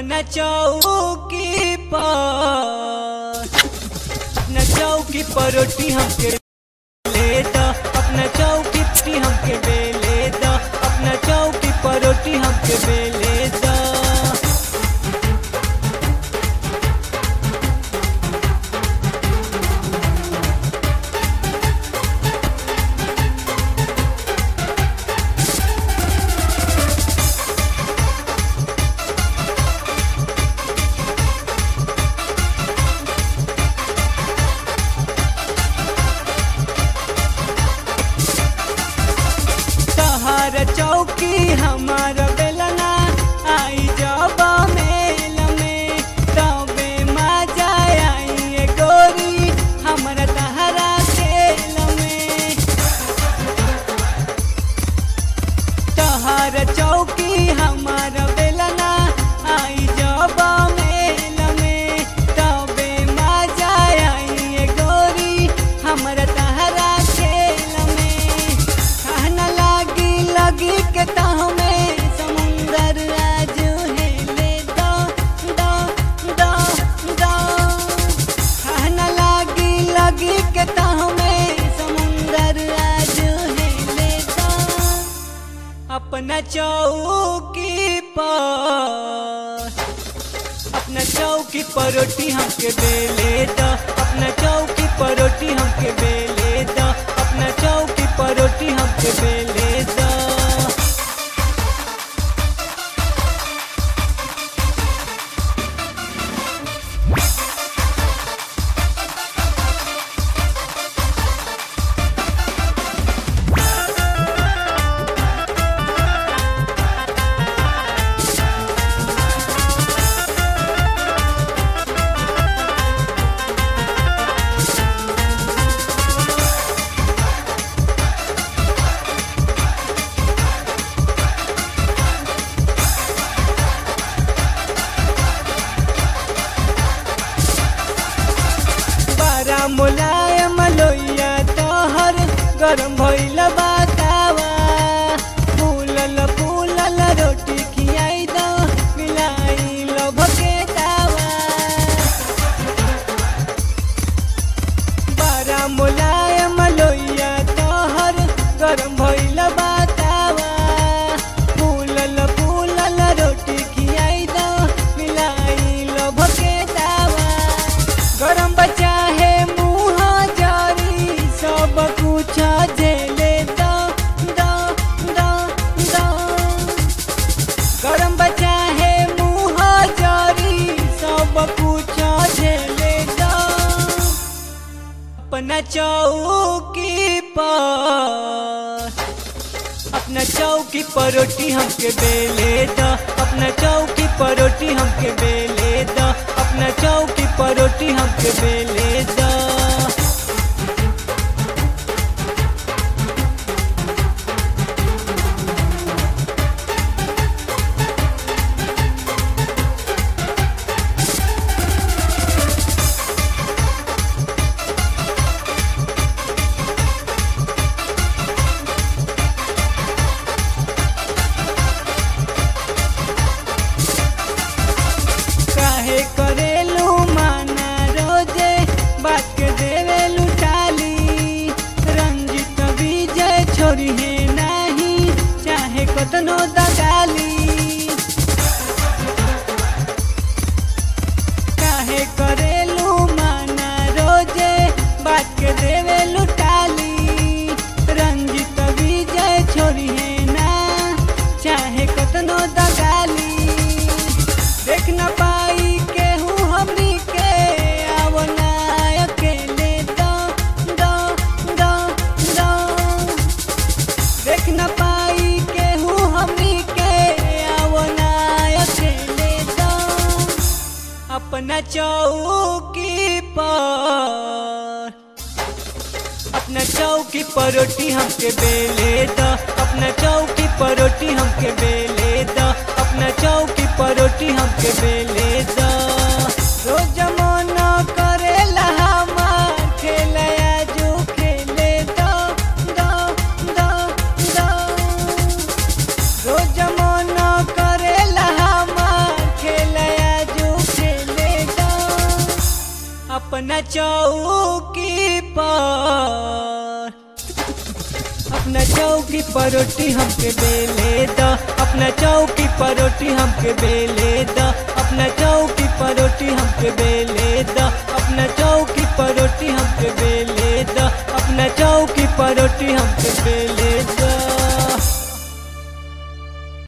अपना चौकी पर अपना चौकी पर रोटी हमके ले द अपना चौकी पर हमके बेले द अपना चौकी पर रोटी हमके बेले द तहर चौकी हमार बेलना आई जब मेल में तबे मजा आई ए गोरी हमरा तहरा खेल में तहर चौकी हमार बेलना आई जब मेल में तबे मजा आई ए गोरी हमरा तहरा खेल में कहना लागी लगी के तहमे समुंदर आज हेले दो दो दो दो कहना लागी लगी के तहमे समुंदर आज हेले दो अपना चौकी पर अपना चौकी पर रोटी हमके बेले द अपना चौकी पर रोटी हमके बेले द अपना चौकी पर रोटी हमके बेले द बड़ा मुलायम लोइया तोहर गरम भइल बतावा फूलल फूलल रोटी खियाई दो मिलाई लभ के दावा बड़ा मुलायम लोइया तोहर गरम भइल बतावा फूलल फूलल रोटी खियाई दो मिलाई लभ के दावा गरम बचा है मुँह जारी सब कुछ झेले दो दो दो दो गरम बचा है मुँह जारी सब कुछ झेले दो अपना चौकी पर अपना चौकी पर रोटी हमके बेले द अपना चौकी पर रोटी हमके बेले द अपना चौकी पर रोटी हमके बेले द काहे करेलू माना रोजे बात के देवेलू टाली रंजित विजय छोरी है नहीं चाहे कतनो दगाली काहे करेलू माना रोजे बात के देवेलू टाली रंजित विजय छोरी है ना चाहे कतनो दगाली देख न पाई केहू हमनी के आवो ना अकेले दो दो दो दो देख न पाई केहू हमनी के आवो ना अकेले दो अपना चौकी पर अपना चौकी पर रोटी हमके बेले द अपना चौकी पर रोटी हमके बेले द अपना चौकी पर रोटी हमके बेले द रोज मन करेला हमार खेलया जो खेले दो दो दो दो रोज मन करेला हमार खेलया चौकी पर अपना चौकी पर रोटी हमके बेले द अपना चौकी पर रोटी हमके बेले द अपना चौकी पर रोटी हमके बेले द अपना चौकी पर रोटी हमके बेले द अपना चौकी पर रोटी हमके बेले